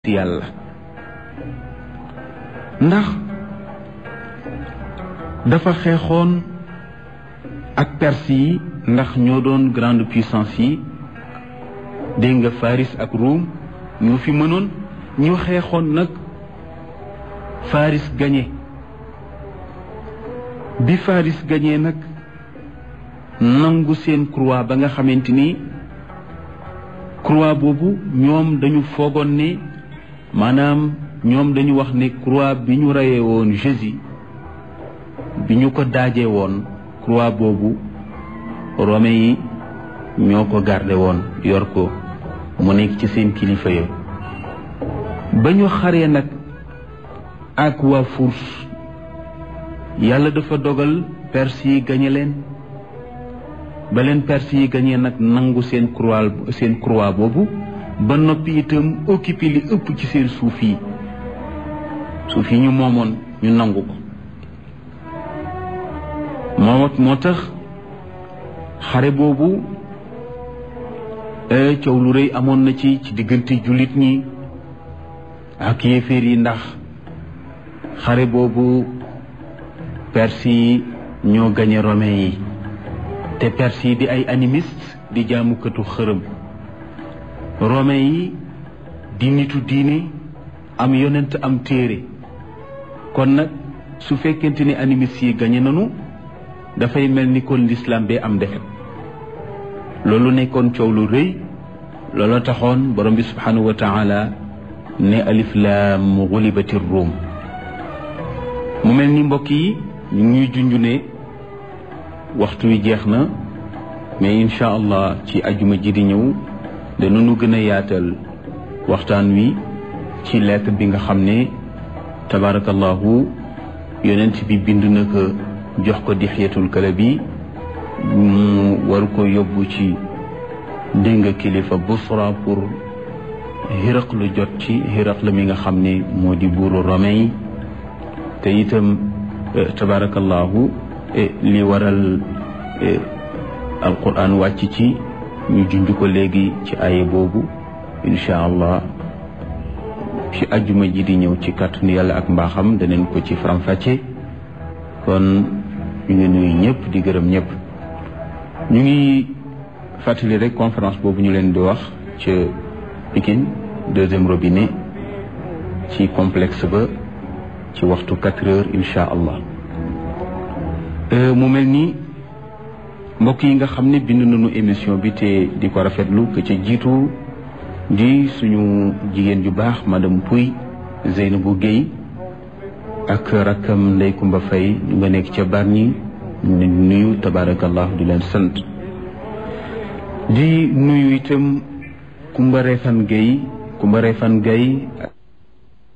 yàlla ndax dafa xeexoon ak perse yi ndax ñoo doon grande puissance yi dégg nga Faris ak Ruum ñoo fi mënoon ñu xeexoon nag Faris gañe bi Faris gañee nag nangu seen croix ba nga xamante ni croix boobu ñoom dañu foogoon ne maanaam ñoom dañu wax ne croix bi ñu reyee woon Jésus bi ñu ko daajee woon croix boobu Romain yi ñoo ko garde woon yor ko mu nekk ci seen kilifa ya ba ñu xaree nag ak waa Furs yàlla dafa dogal Perse yi gañe leen ba leen Perse yi gañee nag nangu seen croix seen croix boobu ba noppi itam occupé li ëpp ci seen suuf yi suuf yi ñu moomoon ñu nangu ko moo moo tax xare boobu coow lu rëy amoon na ci ci diggante jullit ñi ak yéeféer yi ndax xare boobu perse yi ñoo gañe romain yi te perse yi di ay animiste di jaamukatu xërëm romain yi di nitu diine am yonent am téere kon nag su fekkente ni animiste yi gañe nanu dafay mel ni kon l'islam bee am defet loolu nekkoon coow lu rëy loolu taxoon borom bi subhanahu wa taala ne alif laam gulibati ruum mu mel ni mbokk yi ñu ngi junj ne waxtu wi jeex na mais incha allah ci ajuma ji di ñëw danañu gën a yaatal waxtaan wi ci lettre bi nga xam ne tabarakallahu yonent bi bind na ko jox ko dixyatul kalabi mu war ko yóbbu ci dégg nga kilifa busra pour xiraq lu jot ci xiraq la mi nga xam ne moo di buuru romain yi te itam tabarakallahu li waral alquran wàcc ci ñu junj ko léegi ci aye boobu incha allah ci ajjuma ji di ñëw ci kàttanu yàlla ak mbaaxam daneen ko ci faram-fàcce kon ñu ngi nuyu ñëpp di gërëm ñëpp ñu ngi fàttali rek conférence boobu ñu leen di wax ca Pikine deuxième robinet ci complexe ba ci waxtu quatre heures incha allah mu mel ni mbokk yi nga xam ne bind nañu émission bi te di ko rafetlu que ca jiitu di suñu jigéen ju baax madame Pouy Zeynabou Guèye ak rakkam Ndey Kumba Fay ñu nga nekk ca Bargny ñu leen nuyu tabarakallah di leen sant di nuyu itam Kumba Refan Guèye Kumba Refan Guèye